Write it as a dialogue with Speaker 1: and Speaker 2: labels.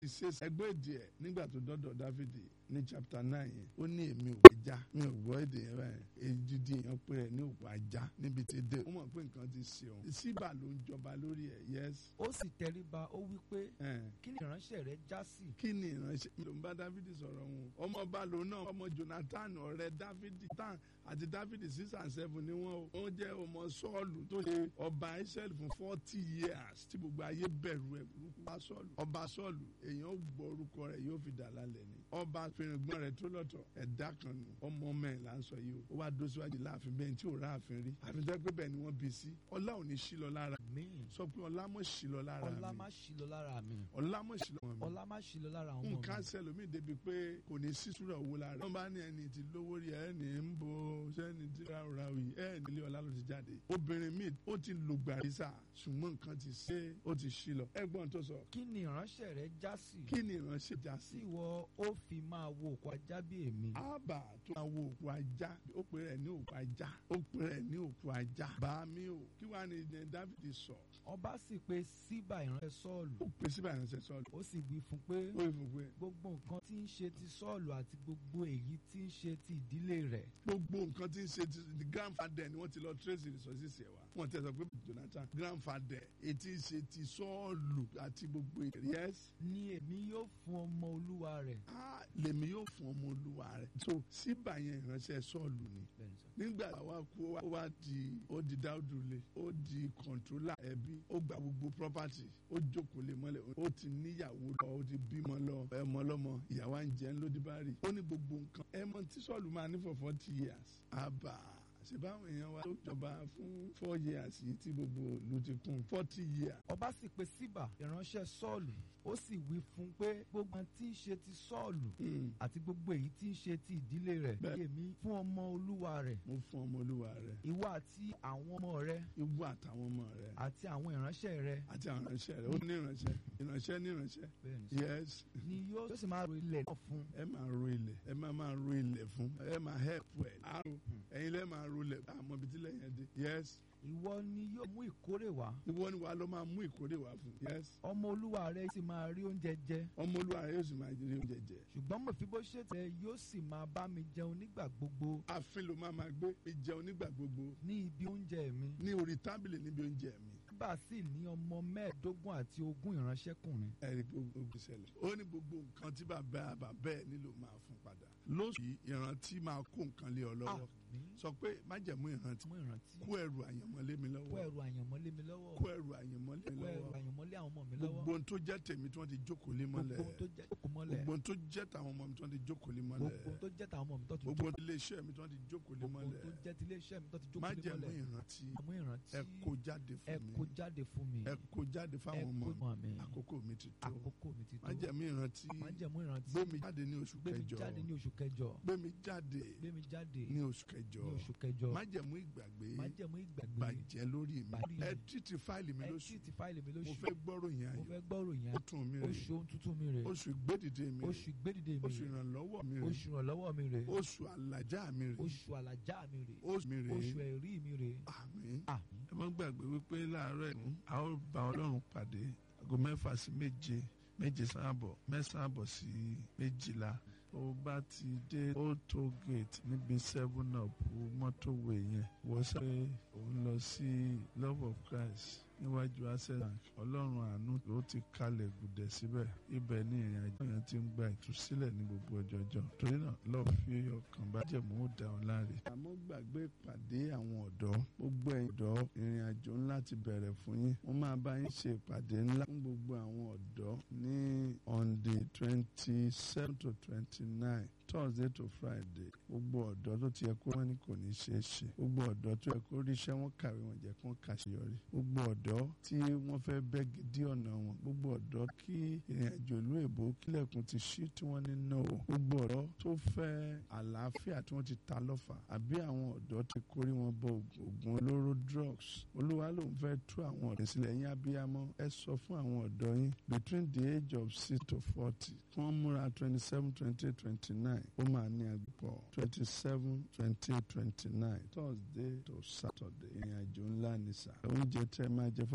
Speaker 1: ìṣe ẹgbẹ́ èdè ẹ̀ nígbà tó dọ́dọ̀ dáfídì ní chapter nine yẹn ó ní èmi ò já mi ò gbọ́ èdè yẹn báyìí èdìdì èèyàn pé ẹ ní òkú ajá níbi tí dé ó mọ̀ pé nǹkan ti ṣe òun síbà ló ń jọba lórí ẹ̀ yes.
Speaker 2: ó sì tẹríba ó wí pé
Speaker 1: Eh.
Speaker 2: kí ni ìránṣẹ́ rẹ já sí.
Speaker 1: kí ni ìránṣẹ́ ló ń bá dáfídì sọ̀rọ̀ wọn ọmọọba lòun náà ọmọ jonathan ọ̀rẹ́ dáfídì tán àti dáfídì six and seven ni wọ́n o wọ́n jẹ́ ọmọ sọ́ọ̀lù tó ṣe ọba israẹli fún forty years tí gbogbo ayé bẹ̀rù ẹ̀ burúkú bá sọ́ọ̀lù ọba sọ́ọ̀lù èèyàn gbọ́ orúkọ rẹ̀ yóò fi dà lálẹ́ ni ọba fèrègbọ́n rẹ̀ tó lọ́tọ̀ ẹ̀dá kan nù ọmọ mẹ́rin là ń sọ yìí o ó wá dó síwájú láàfin bẹ́ẹ̀ tí ò ráàfin rí àfin tó pé bẹ́ẹ̀ ni wọ́n bí sí ọlá ò ní sí lọ lára
Speaker 2: àmín
Speaker 1: sọ pé ọlá mọ̀ sí lọ lára
Speaker 2: ọlá
Speaker 1: mi
Speaker 2: má ṣí lọ lára mi
Speaker 1: ọlá mọ̀ sí lọ mọ̀ mi
Speaker 2: ọlá má ṣí lọ lára àwọn ọmọ
Speaker 1: nǹkan
Speaker 2: mi.
Speaker 1: sẹlómi débi pé kò ní sísúra owó lára wọn bá ní ẹni tí lówó rí ẹni ń bo sẹni tí ráúra yìí ẹni ilé ọlá ló ti jáde obìnrin míì ó ti lò gbàrísà ṣùgbọ́n nǹkan ti ṣe ó ti ṣí lọ ẹ̀gbọ́n tó sọ
Speaker 2: kí ni ìránṣẹ́ rẹ já sí.
Speaker 1: kí ni ìránṣẹ́ já
Speaker 2: tí
Speaker 1: sí
Speaker 2: ìwọ ó fi máa wo òkú ajá bí èmi.
Speaker 1: àbà tó máa wo òkú ajá ó pè rẹ̀ ní òkú ajá ó pè rẹ̀ ní òkú ajá bá mi ò kí wàá ní ní Dáfídì sọ
Speaker 2: ọba sì pe síbà ìránṣẹ́ sọ́ọ̀lù
Speaker 1: ó pè síbà ìránṣẹ́ sọ́ọ̀lù
Speaker 2: ó sì wí fún pé
Speaker 1: ó yẹ fún pé
Speaker 2: gbogbo nǹkan tí ń ṣe ti sọ́ọ̀lù àti gbogbo èyí tí ń ṣe ti ìdílé rẹ̀
Speaker 1: gbogbo nǹkan tí ń ṣe ti the grandfather ni wọ́n ti lọ trace resources ẹ̀ wá wọ́n ti sọ pé Jonathan grandfather etí ń ṣe ti sọ́ọ̀lù àti gbogbo èrè yes
Speaker 2: ni èmi yóò fún ọmọ olúwa rẹ̀.
Speaker 1: ah lèmi yóò fún ọmọ olúwa rẹ̀ so síbà yẹn ìránṣẹ́ sọ́ọ̀lù ni
Speaker 2: Bẹ́ẹ̀ni sọ.
Speaker 1: nígbà wa kú ó wá di ó di dáúdúlé ó di kọ̀ǹtrólà ẹbí ó gba gbogbo property ó jókòó lé mọ́lẹ̀ ó ti níyàwó lọ ó ti bímọ lọ ẹmọ lọmọ ìyàwó à ń jẹun lódì bá rí ó ní gbogbo nǹkan ẹmọ tí sọ́ọ̀lù máa ní for forty years àbá ṣèbáwọn èèyàn wa tó jọba fún four years yìí tí gbogbo ìlú ti kún forty years
Speaker 2: ọba sì pe síbà ìránṣẹ́ sọ́ọ̀lù ó sì wí fún un pé gbogbo ohun tí ń ṣe ti sọ́ọ̀lù
Speaker 1: Hmm.
Speaker 2: àti gbogbo èyí tí ń ṣe ti ìdílé rẹ̀
Speaker 1: Bẹ́ẹ̀.
Speaker 2: èmi fún ọmọ olúwa rẹ̀
Speaker 1: mo fún ọmọ olúwa rẹ
Speaker 2: ìwọ àti àwọn ọmọ rẹ
Speaker 1: ìwọ àtàwọn ọmọ rẹ
Speaker 2: àti àwọn ìránṣẹ́ rẹ
Speaker 1: àti àwọn ìránṣẹ́ rẹ ó ní ìránṣẹ́ ìránṣẹ́ ní ìránṣẹ́
Speaker 2: bẹ́ẹ̀ni sọ.
Speaker 1: yes
Speaker 2: ni yóò yóò sì máa ro ilẹ̀ náà fún
Speaker 1: ẹ máa ro ilẹ̀ ẹ máa máa ro ilẹ̀ fún ẹ máa help ẹ àrò ẹ̀yin lẹ́ máa ro ilẹ̀ àmọ́ ibi tí lẹ́yìn ẹ dé yes
Speaker 2: ìwọ ni yóò mú ìkórè wá
Speaker 1: ìwọ ni wàá lọ máa mú ìkórè wá fún yes
Speaker 2: ọmọ olúwa rẹ sì máa rí oúnjẹ jẹ
Speaker 1: ọmọ olúwa rẹ yóò sì máa rí oúnjẹ jẹ
Speaker 2: ṣùgbọ́n mọ̀fíbóṣẹ́tì rẹ yóò sì máa bá mi jẹun nígbà gbogbo
Speaker 1: ààfin ló máa máa gbé ìjẹun nígbà gbogbo
Speaker 2: ní ibi oúnjẹ mi
Speaker 1: ní orí tábìlì níbi oúnjẹ mi
Speaker 2: bá sì ní ọmọ mẹ́ẹ̀ẹ́dógún àti ogún ìránṣẹ́kùnrin
Speaker 1: ẹ̀rí gbogbo ìṣẹ̀lẹ̀ ó ní gbogbo nǹkan tí bàbá bàbá ẹ̀ nílò máa fún padà lóṣù yìí ìrántí máa kó nǹkan lé ọ lọ́wọ́
Speaker 2: àmín
Speaker 1: sọ pé májẹ̀mú ìrántí
Speaker 2: mú ìrántí
Speaker 1: kó ẹrù àyànmọ́ lé mi
Speaker 2: kó
Speaker 1: lọ́wọ́
Speaker 2: ẹrù àyànmọ́ lé mi lọ́wọ́
Speaker 1: kó ẹrù àyànmọ́ lé mi
Speaker 2: kó ẹrù
Speaker 1: lọ́wọ́
Speaker 2: àyànmọ́ lé àwọn ọmọ mi lọ́wọ́
Speaker 1: gbogbo ohun tó jẹ́ tèmi tí wọ́n ti jókòó lé mọ́lẹ̀
Speaker 2: gbogbo ohun tó jẹ́ kókò mọ́lẹ̀
Speaker 1: gbogbo ohun tó jẹ́ tàwọn ọmọ mi tí wọ́n ti jókòó lé mọ́lẹ̀
Speaker 2: gbogbo ohun tó jẹ́ tàwọn ọmọ mi tó ti
Speaker 1: gbogbo
Speaker 2: jókòó
Speaker 1: ohun ilé iṣẹ́ mi tí wọ́n ti jókòó lé
Speaker 2: gbogbo ohun
Speaker 1: mọ́lẹ̀
Speaker 2: tó jẹ́ ti iléeṣẹ́ mi tó ti jókòó lé
Speaker 1: májẹ̀mú
Speaker 2: mọ́lẹ̀
Speaker 1: ìrántí
Speaker 2: àmú ìrántí
Speaker 1: ẹ kó jáde
Speaker 2: ẹ
Speaker 1: fún
Speaker 2: kó
Speaker 1: mi
Speaker 2: jáde fún mi
Speaker 1: ẹ kó jáde
Speaker 2: ẹ
Speaker 1: fáwọn ọmọ
Speaker 2: kó
Speaker 1: mi
Speaker 2: mọ̀ mi
Speaker 1: àkókò mi ti tó
Speaker 2: àkókò mi ti tó
Speaker 1: májẹ̀mú ìrántí
Speaker 2: májẹ̀mú ìrántí
Speaker 1: gbé mi jáde ní oṣù
Speaker 2: gbé mi
Speaker 1: kẹjọ
Speaker 2: jáde ní oṣù kẹjọ
Speaker 1: gbé mi jáde
Speaker 2: gbé mi jáde
Speaker 1: ní oṣù kẹjọ
Speaker 2: ní oṣù kẹjọ
Speaker 1: májẹ̀mú ìgbàgbé
Speaker 2: májẹ̀mú ìgbàgbé
Speaker 1: bàjẹ́ lórí mi
Speaker 2: Bàjẹ́.
Speaker 1: ẹ títí fáìlì mi
Speaker 2: ẹ
Speaker 1: lóṣù
Speaker 2: tí ti fáìlì mi
Speaker 1: mo
Speaker 2: lóṣù
Speaker 1: fẹ́ gbọ́ròyìn
Speaker 2: mo
Speaker 1: ayọ̀
Speaker 2: fẹ́ gbọ́rò yẹn
Speaker 1: ó tún mi rè
Speaker 2: oṣù ohun tuntun mi rè
Speaker 1: oṣù ìgbédìde mi rè
Speaker 2: oṣù ìgbédìde mi
Speaker 1: oṣù
Speaker 2: rè
Speaker 1: ìrànlọ́wọ́ mi rè
Speaker 2: oṣù ìrànlọ́wọ́ mi rè
Speaker 1: oṣù àlàjá mi rè
Speaker 2: oṣù àlàjá mi rè
Speaker 1: oṣù mi rè
Speaker 2: oṣù ẹ̀rí mi rè
Speaker 1: àmín
Speaker 2: àmín
Speaker 1: ẹ má gbàgbé wípé láàárọ̀ ẹ̀ a ó bá ọlọ́run pàdé aago mẹ́fà sí méje méje sáàbọ̀ mẹ́sàn-án àbọ̀ sí méjìlá ó bá ti dé old toll gate níbi seven up mọ́tòwé yẹn wọ́n sọ pé òun lọ sí love of christ níwájú access bank ọlọ́run àánú ló ti kalẹ̀ gùdẹ̀ síbẹ̀ ibẹ̀ ni ìrìn àjò yẹn ti ń gba ìtúsílẹ̀ ní gbogbo ọjọ́jọ́ torí náà lọ́ọ́ fi ọkàn bá jẹ̀mú ó dá wọn láre. àmọ́ gbàgbé ìpàdé àwọn ọ̀dọ́ gbogbo ẹ̀yin ọ̀dọ́ ìrìn àjò ńlá ti bẹ̀rẹ̀ fún yín wọ́n máa bá yín ṣe ìpàdé ńlá fún gbogbo àwọn ọ̀dọ́ ní on the twenty seven to twenty nine thursday to friday gbogbo ọ̀dọ́ tó ti yẹ kó wọ́n ní kò ní ṣeé ṣe gbogbo ọ̀dọ́ tó yẹ kó ríṣẹ́ wọn kàwé wọn jẹ́ kó kàṣeyọrí gbogbo ọ̀dọ́ tí wọ́n fẹ́ bẹ́ gidi ọ̀nà wọn gbogbo ọ̀dọ́ kí ìrìn àjò ìlú èbó kílẹ̀kùn ti ṣí tí wọ́n ní no gbogbo ọ̀dọ́ tó fẹ́ àlàáfíà tí wọ́n ti ta lọ́fà àbí àwọn ọ̀dọ́ ti kórí wọn bọ oògùn olóró drugs olúwa ló ń fẹ́ tú àwọn ọ̀dọ́ sílẹ̀ yín abiyamọ ẹ sọ fún àwọn ọ̀dọ́ yín between the age of six to forty kí wọ́n múra twenty seven twenty eight twenty nine ó máa ní agbọ̀ twenty seven twenty eight twenty nine thursday to saturday ìrìn àjò ńlá ni sà oúnjẹ tẹ́ máa jẹ fún